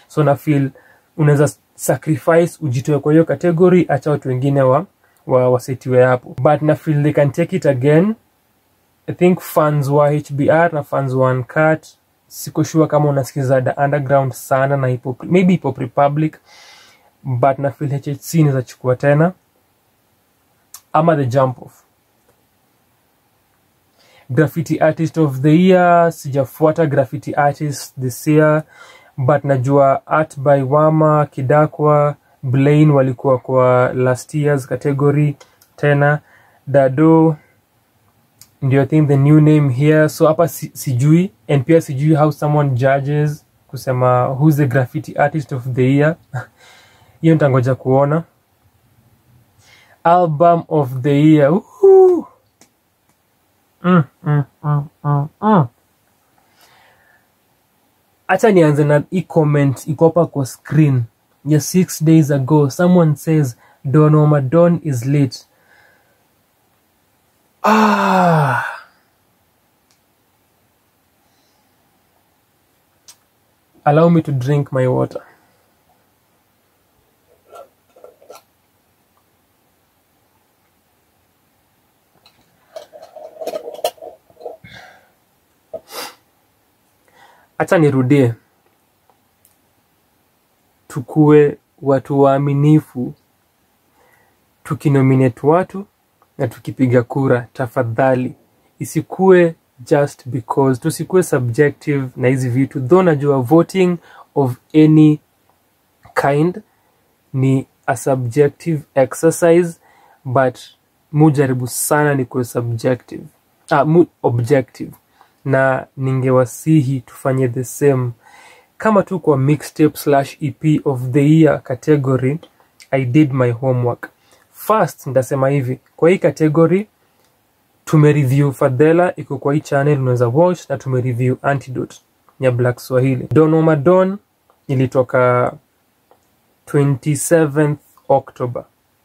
so na feel unaweza sacrifice ujitoe kwa hiyo category acha watu wengine wa, wa wasetiwe hapo but na feel they can take it again i think fans wa hbr na fans wa uncut siko sure kama unasikiza the underground sana na hip -hop, maybe hip hop republic but na feel hhc inaweza chukua tena ama the jump off graffiti artist of the year sijafuata graffiti artist this year but najua art by wama kidakwa blaine walikuwa kwa last years category tena dado ndio I think the new name here so hapa si, sijui and pia sijui how someone judges kusema who's the graffiti artist of the year hiyo nitangoja kuona album of the year Woohoo! mm, mm, mm, mm, mm. acha nianze na hii comment iko hapa kwa screen ya six days ago someone says don omadon is late ah. allow me to drink my water hacha nirudie tukue watu waaminifu tukinominate watu na tukipiga kura tafadhali isikue just because tusikue subjective na hizi vitu though najua voting of any kind ni a subjective exercise but mujaribu sana ni kuwe subjective ah, mu objective na ningewasihi tufanye the same kama tu kwa mixtape slash ep of the year category i did my homework first nitasema hivi kwa hii category tumereview fadhela iko kwa hii channel unaweza watch na tumereview antidote ya black swahili don omadon ilitoka 27th october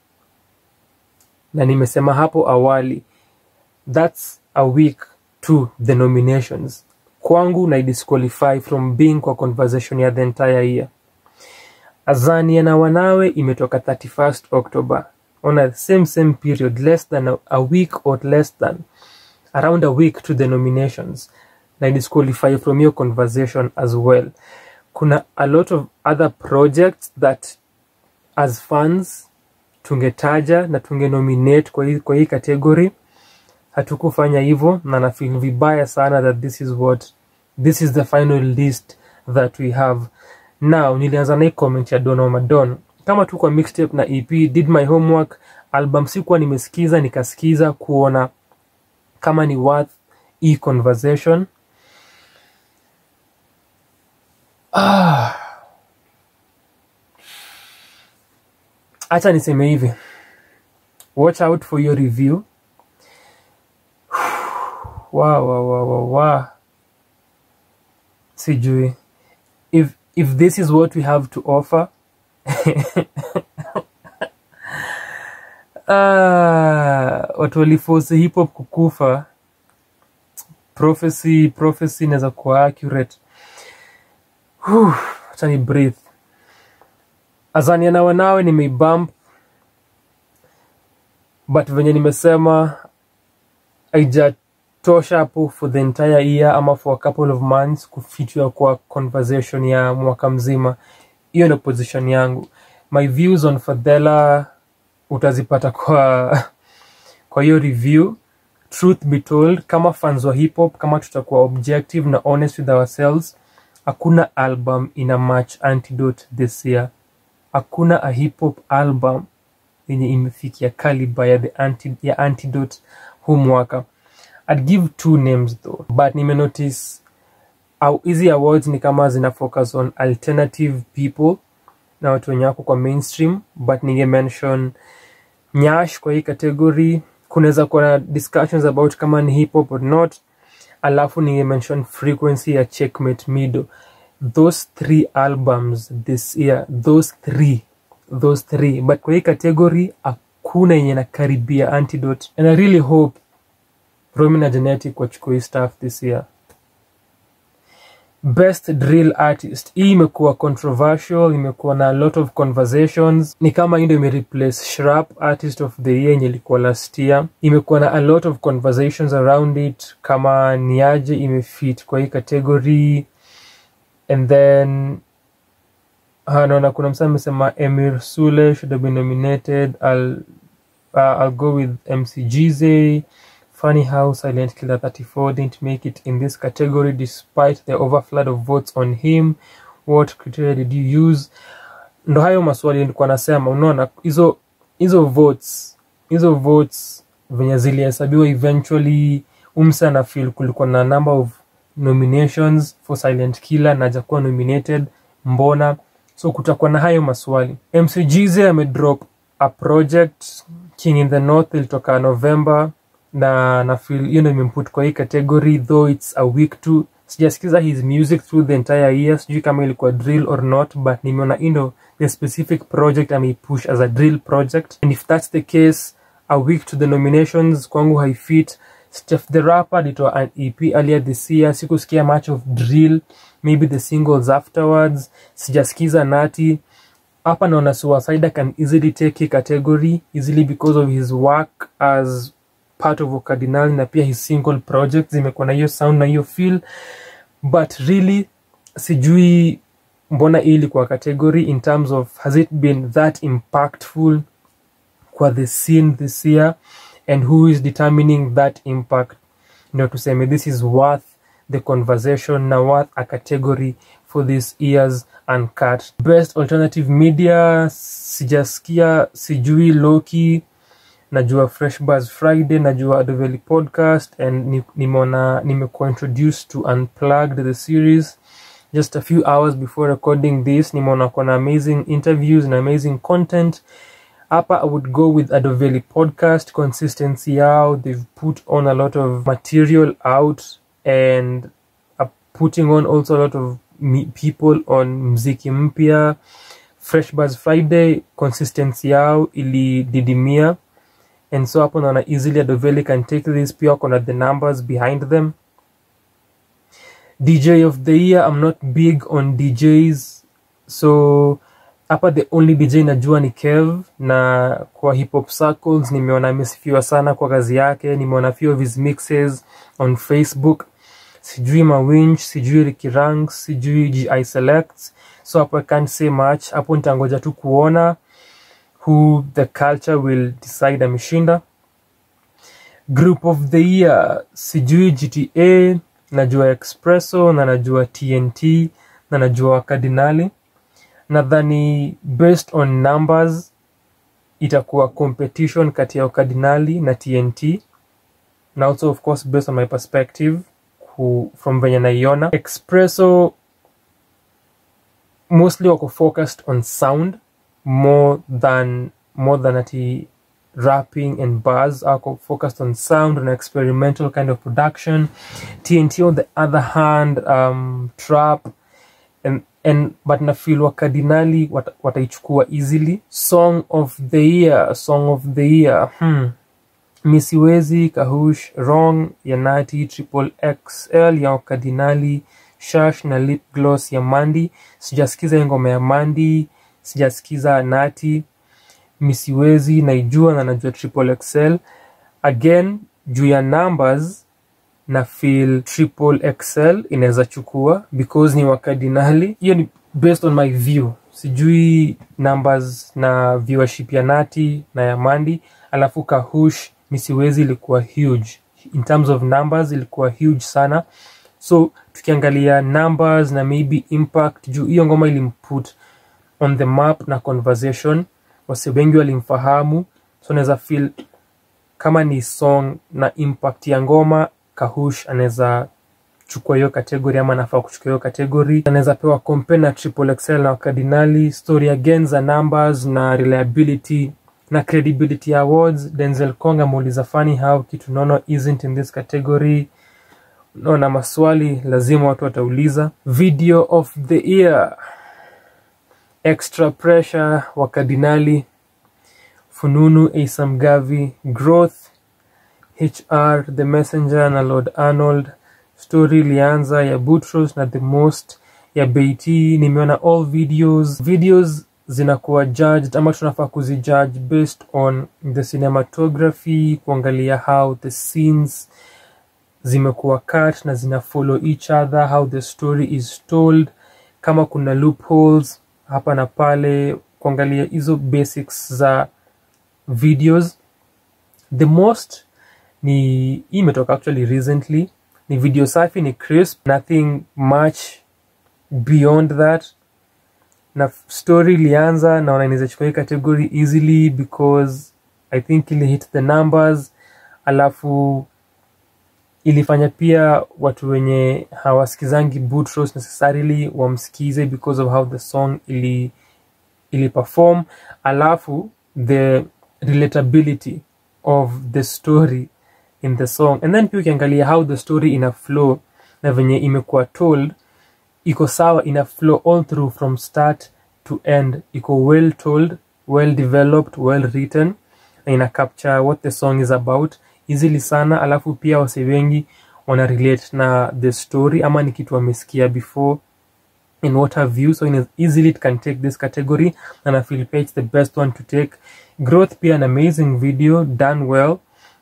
na nimesema hapo awali thats a week to the nominations kwangu na disqualify from being kwa conversation ya the entire year azania na wanawe imetoka 31st october on a same same period less than a, a week or less than around a week to the nominations na disqualify from your conversation as well kuna a lot of other projects that as fans tungetaja na tungenominate kwa hii, kwa hii category hatukufanya hivyo na nafeel vibaya sana that this is what this is the final list that we have now nilianza na hii comment ya Don Madon kama tu kwa mixtape na EP did my homework album sikuwa nimesikiza nikasikiza kuona kama ni worth hii conversation ah. acha niseme hivi watch out for your review wa wa wa wa wa sijui if if this is what we have to offer ah, watu waliforce hip hop kukufa prophecy prophecy inaweza kuwa accurate Whew, acha ni breathe azania na wanawe nimeibump but venye nimesema haijatosha hapo for the entire year ama for a couple of months kufichwa kwa conversation ya mwaka mzima hiyo ndio position yangu my views on fadhela utazipata kwa kwa hiyo review truth be told kama fans wa hip hop kama tutakuwa objective na honest with ourselves hakuna album ina match antidote this year hakuna a hip hop album yenye imefikia caliber ya, the anti, ya antidote huu mwaka I'd give two names though but nimenotice au hizi awards ni kama zina focus on alternative people na watu wenye wako kwa mainstream but ninge mention nyash kwa hii category kunaweza kuwa na discussions about kama ni hip hop or not alafu ninge mention frequency ya checkmate mido those three albums this year those three those three but kwa hii category hakuna yenye nakaribia antidote and i really hope romi na genetic wachukua hii stuff this year best drill artist hii imekuwa controversial imekuwa na a lot of conversations ni kama hii ndio imereplace shrap artist of the year yenye ilikuwa last year imekuwa na a lot of conversations around it kama niaje imefit kwa hii category and then Ah, naona kuna msa amesema emir sule should have been nominated I'll, uh, I'll go with mc Gize. funny how silent killer 34 didn't make it in this category despite the overflood of votes on him what criteria did you use ndo hayo maswali nilikuwa nasema unaona hizo hizo votes hizo votes venye zilihesabiwa eventually umsa na feel kulikuwa na number of nominations for silent killer na hajakuwa nominated mbona so kutakuwa na hayo maswali mcgz amedrop a project king in the north ilitoka november na na feel hiyo ndio imemput kwa hii category though it's a week to sijasikiza his music through the entire year sijui kama ilikuwa drill or not but nimeona indo the specific project ameipush as a drill project and if that's the case a week to the nominations kwangu haifit Steph the Rapper alitoa an EP earlier this year. Sikusikia much of drill, maybe the singles afterwards. Sijasikiza Nati. Hapa naona Suicide can easily take hii category easily because of his work as part of Okadinal na pia his single project zimekuwa na hiyo sound na hiyo feel but really sijui mbona hii ilikuwa category in terms of has it been that impactful kwa the scene this year and who is determining that impact ndio tuseme this is worth the conversation na worth a category for this year's uncut best alternative media sijasikia sijui loki najua fresh buzz friday najua adoveli podcast and ni- nimeona nimekuwa introduced to unplugged the series just a few hours before recording this nimeona kona amazing interviews and amazing content hapa i would go with adoveli podcast consistency yao they've put on a lot of material out and are putting on also a lot of me- people on mziki mpya fresh buzz friday consistency yao ilididimia and so hapo naona easily adoveli can take this pia wako na the numbers behind them dj of the year i'm not big on djs so hapa the only dj najua ni kev na kwa hip hop circles nimeona amesifiwa sana kwa kazi yake nimeona few of his mixes on facebook sijui mawinch sijui rikirang sijui gi select so hapo i can't say much hapo nitangoja tu kuona who the culture will decide ameshinda group of the year sijui gta najua expresso na najua tnt na najua wakardinali nadhani based on numbers itakuwa competition kati ya wakardinali na tnt na also of course based on my perspective ku, from venye naiona expresso mostly wako focused on sound more than more than ati rapping and bars ako focused on sound and experimental kind of production tnt on the other hand um, trap and, and but nafil wakardinali wat, wataichukua easily song of the year song of the year hmm. misiwezi kahush wrong ya nati triple xl ya wakardinali shash na lip gloss ya mandi sijasikiza hiyo ngoma ya mandi sijasikiza nati misiwezi naijua na najua triple xl again juu ya numbers na feel triple xl inaweza chukua because ni wakardinali hiyo ni based on my view sijui numbers na viewership ya nati na ya mandi alafu kahush misiwezi ilikuwa huge in terms of numbers ilikuwa huge sana so tukiangalia numbers na maybe impact juu hiyo ngoma ilimput on the map na conversation wase wengi walimfahamu so naweza feel kama ni song na impact ya ngoma kahush anaweza chukua hiyo kategori ama anafaa kuchukua hiyo kategori anaweza pewa compare na triple xl na wakardinali story again za numbers na reliability na credibility awards denzel kong ameuliza funny how kitu nono isn't in this category naona maswali lazima watu watauliza video of the year extra pressure wakardinali fununu asam gavi growth hr the messenger na lord arnold story ilianza ya Boutros na the most ya Beatty. Nimeona all videos, videos zinakuwa judged ama tunafaa kuzijudge based on the cinematography, kuangalia how the scenes zimekuwa cut na zina follow each other, how the story is told, kama kuna loopholes hapa na pale, kuangalia hizo basics za videos. The most ni hii imetoka actually recently, ni video safi, ni crisp, nothing much beyond that na story ilianza naona inaweza chukua hii category easily because i think ili hit the numbers alafu ilifanya pia watu wenye hawasikizangi Boutros necessarily wamsikize because of how the song ili ili perform alafu the relatability of the story in the song and then pia ukiangalia how the story ina flow na venye imekuwa told iko sawa ina flow all through from start to end iko well told well developed well written na ina capture what the song is about easily sana alafu pia wase wengi wana relate na the story ama ni kitu wamesikia before in what have you so in easily it can take this category and I feel it's the best one to take growth pia an amazing video done well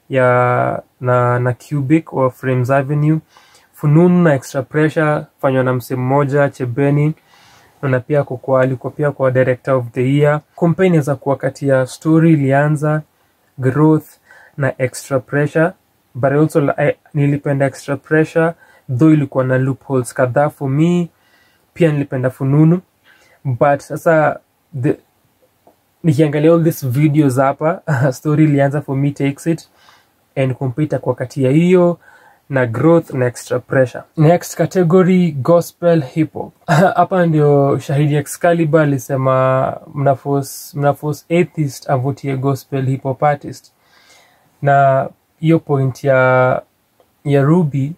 ya na na cubic or frames avenue fununu na extra pressure fanywa na mse mmoja chebeni na pia kukua alikuwa pia kwa director of the year kumpe inaweza kuwa kati ya story ilianza growth na extra pressure but also I, nilipenda extra pressure though ilikuwa na loopholes kadhaa for me pia nilipenda fununu but sasa the, nikiangalia all these videos hapa story ilianza for me takes it and compete kwa kati ya hiyo na growth na extra pressure next category gospel hip hop hapa ndio shahidi excalibur alisema mnafos mnafos atheist avutie gospel hip hop artist na hiyo point ya ya ruby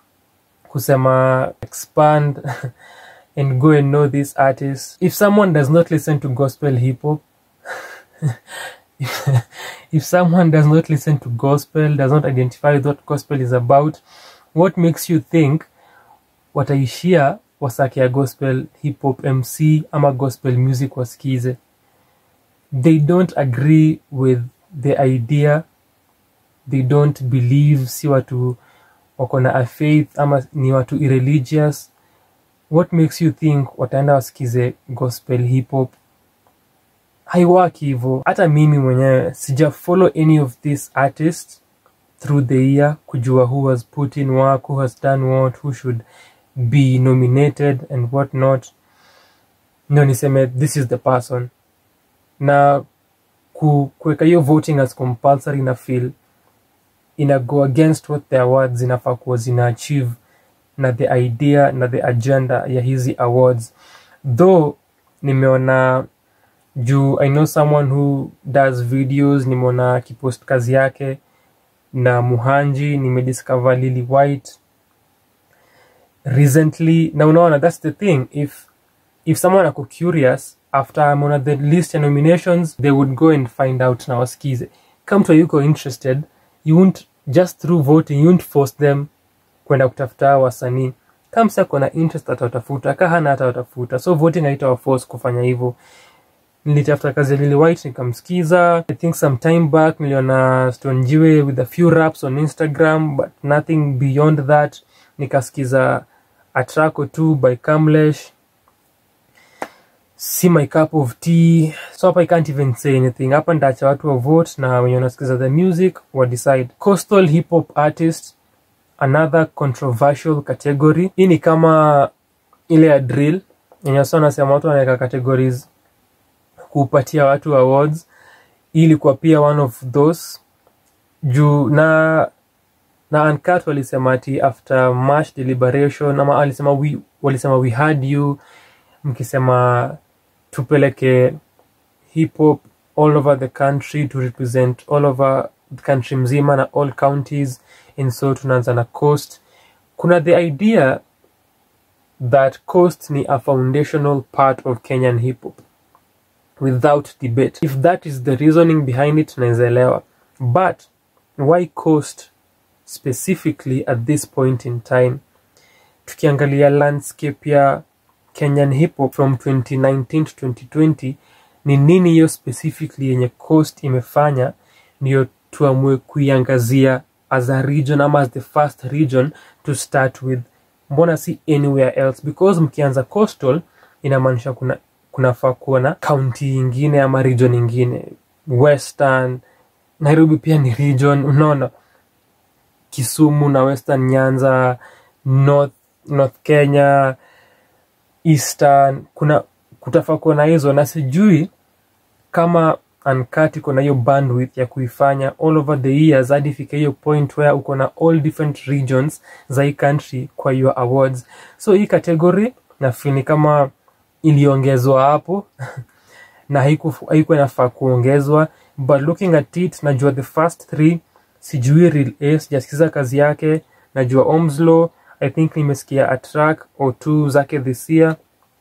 kusema expand and go and know this artist if someone does not listen to gospel hip hop if someone does not listen to gospel does not identify with what gospel is about what makes you think wataishia wasake ya gospel hip hop mc ama gospel music wasikize they don't agree with the idea they don't believe si watu wako na a faith ama ni watu irreligious what makes you think wataenda wasikize gospel hip hop haiwaki hivo hata mimi mwenyewe sija follow any of these artists through the year kujua who has put in work who has done what who should be nominated and what not ndio niseme this is the person na ku- kuweka hiyo voting as compulsory na feel ina go against what the awards zinafaa kuwa zina achieve na the idea na the agenda ya hizi awards though nimeona juu i know someone who does videos nimeona akipost kazi yake na muhanji nimediscover lily white recently na unaona that's the thing if if someone ako curious after ameona the list ya nominations they would go and find out na wasikize kama mtu yuko interested you won't just through voting you won't force them kwenda kutafuta hao wasanii kama msa kona interest atawatafuta ka hana atawatafuta so voting haitawaforce kufanya hivyo nilitafuta kazi ya Lily White nikamsikiza I think some time back niliona Stone Jiwe with a few raps on Instagram but nothing beyond that nikasikiza a track or two by Kamlesh si my cup of tea so hapa I can't even say anything hapa ndaacha watu wa vote na wenye wanasikiza the music wa decide coastal hip hop artist another controversial category hii ni kama ile ya drill yenye wasa wanasema watu wanaweka categories kupatia watu awards hii ilikuwa pia one of those juu na na uncut walisema ati after much deliberation ama alisema we, walisema we had you mkisema tupeleke hip hop all over the country to represent all over the country mzima na all counties and so tunaanza na coast kuna the idea that coast ni a foundational part of kenyan hip hop without debate if that is the reasoning behind it naezaelewa but why coast specifically at this point in time tukiangalia landscape ya kenyan hip hop from 2019 to 2020 ni nini hiyo specifically yenye coast imefanya ndiyo tuamue kuiangazia as a region ama as the first region to start with mbona si anywhere else because mkianza coastal inamaanisha kuna kunafaa kuwa na kaunti ingine ama region ingine western nairobi pia ni region unaona kisumu na western nyanza north, north kenya eastern kuna kutafaa kuwa na hizo na sijui kama uncut iko na hiyo bandwidth ya kuifanya all over the years hadi ifike hiyo point where uko na all different regions za hii country kwa your awards so hii category nafeel ni kama iliongezwa hapo na haiku- haikuwa inafaa kuongezwa but looking at it najua the first three sijui real a sijasikiza kazi yake najua omslow i think nimesikia a track or two zake this year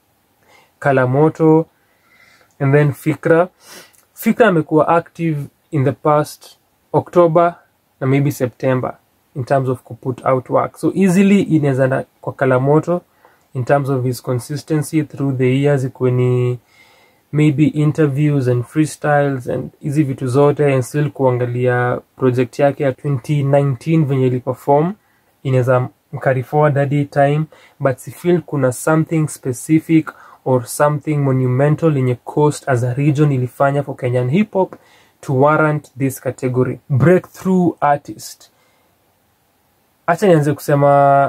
kalamoto and then fikra fikra amekuwa active in the past october na maybe september in terms of kuput out work so easily inawezaenda kwa kalamoto in terms of his consistency through the years ikuwe ni maybe interviews and freestyles and hizi vitu zote and still kuangalia project yake ya 2019 venye iliperform inaweza mkari forward hadi time but sifeel kuna something specific or something monumental yenye coast as a region ilifanya for kenyan hip hop to warrant this category breakthrough artist acha nianze kusema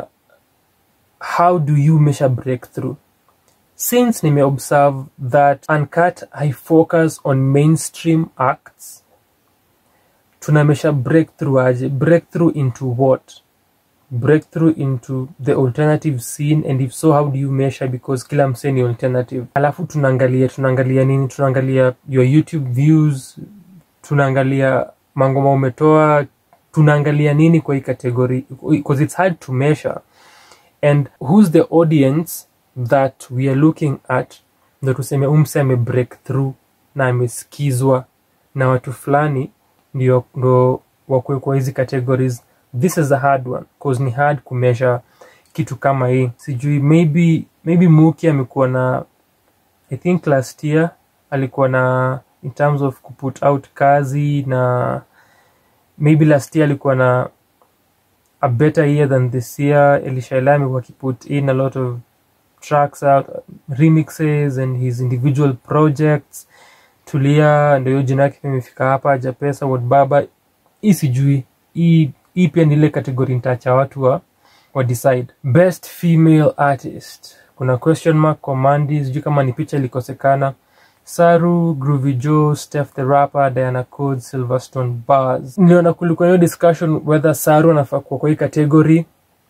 how do you measure breakthrough since nimeobserve that uncut i focus on mainstream acts tunamesha breakthrough aje breakthrough into what breakthrough into the alternative scene and if so how do you measure because kila msee ni alternative alafu tunaangalia tunaangalia nini tunaangalia your youtube views tunaangalia mangoma umetoa tunaangalia nini kwa hii category because it's hard to measure and who's the audience that we are looking at ndo tuseme umse ame break through na amesikizwa na watu fulani ndio ndo wakwe kwa hizi categories this is a hard one cause ni hard kumeasure kitu kama hii sijui maybe maybe muki amekuwa na i think last year alikuwa na in terms of kuput out kazi na maybe last year alikuwa na a better year than this year elisha Elami amekuwa akiput in a lot of tracks out remixes and his individual projects tulia ndio hiyo jina yake pia imefika hapa japesa baba hii sijui hii hii pia ni ile kategori nitaacha watu wa, wa decide best female artist kuna question mark kwa Mandy sijui kama ni picha ilikosekana saru groovy joe steph the rapper diana code silverstone bars niliona kulikuwa hiyo discussion whether saru anafaa kuwa kwa hii category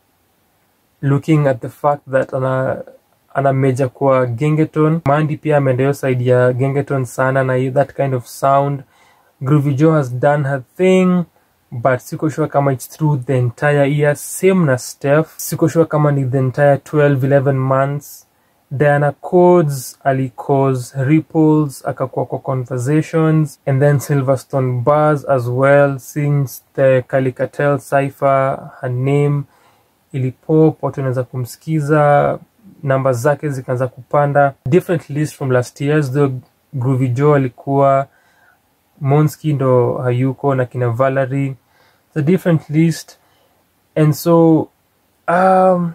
looking at the fact that ana ana meja kwa gengeton mandi pia ameenda hiyo side ya gengeton sana na hiyo that kind of sound groovy joe has done her thing but siko sure kama it's through the entire year same na steph siko sure kama ni the entire 12 11 months diana codes alicause ripples akakuwa kwa conversations and then silverstone bars as well since the calicatel cipher her name ilipop watu wanaweza kumsikiza namba zake zikaanza kupanda different list from last years though groovy joe alikuwa monski ndo hayuko na kina valerie it's a different list and so um,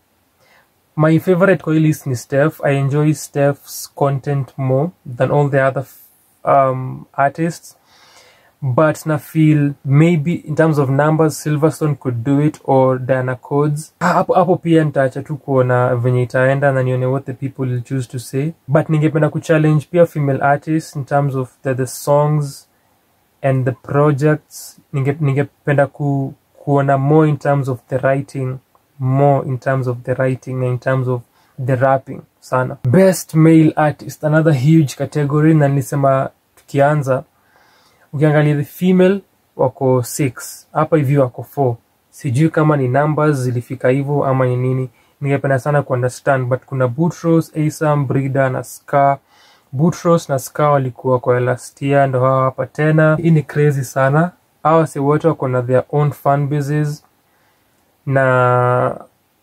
my favorite kwa hii list ni steph i enjoy steph's content more than all the other um, artists but na feel maybe in terms of numbers silverstone could do it or diana codes hapo hapo pia nitaacha tu kuona venye itaenda na nione what the people will choose to say but ningependa kuchallenge pia female artists in terms of the, the songs and the projects ninge- ningependa ku, kuona more in terms of the writing more in terms of the writing and in terms of the rapping sana best male artist another huge category na nilisema tukianza ukiangalia the female wako six hapa hivi wako four sijui kama ni numbers zilifika hivyo ama ni nini ningependa sana kuunderstand but kuna butros asam brida na scar butros na scar walikuwa kwa last year ndo hawa hapa tena hii ni crazy sana hawa si wote wako na their own fan bases na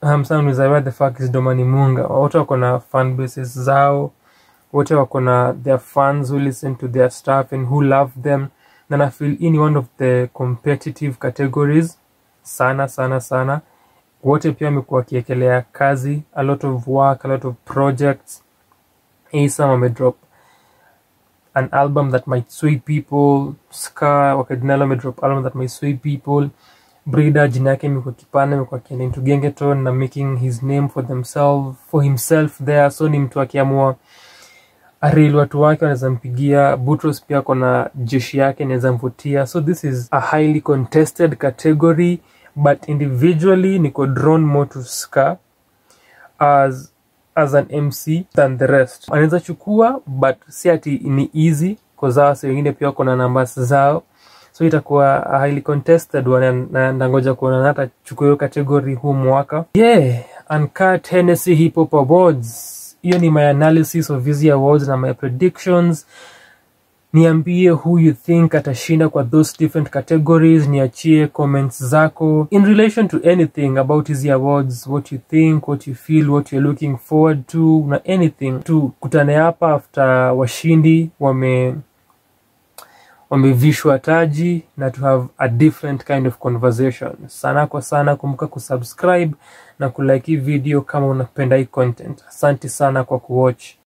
hamsanauliza where the fuck is domani munga wote wako na fan bases zao wote wako na their fans who listen to their stuff and who love them na na feel hii ni one of the competitive categories sana sana sana wote pia wamekuwa wakiekelea kazi a lot of work a lot of projects Asam amedrop an album that might sway people ska wakadinalo amedrop album that might sway people brida jina yake imekuwa kipana imekuwa akienda into gengeton na making his name for themselves for himself there so ni mtu akiamua aril watu wake wanaweza mpigia butros pia kona jeshi yake inaweza mvutia so this is a highly contested category but individually niko drawn more to ska as as an mc than the rest anaweza chukua but si ati ni easy kozao si wengine pia wako na numbers zao so itakuwa a highly contested one and- na ndangoja kuona na hata chukua hiyo category huu mwaka yeah uncut Hennessy hip hop awards hiyo ni my analysis of hizi awards na my predictions niambie who you think atashinda kwa those different categories niachie comments zako in relation to anything about hizi awards what you think what you feel what you're looking forward to na anything tukutane hapa after washindi wame wamevishwa taji na to have a different kind of conversation sana kwa sana kumbuka kusubscribe na kulike hii video kama unapenda hii content asante sana kwa kuwatch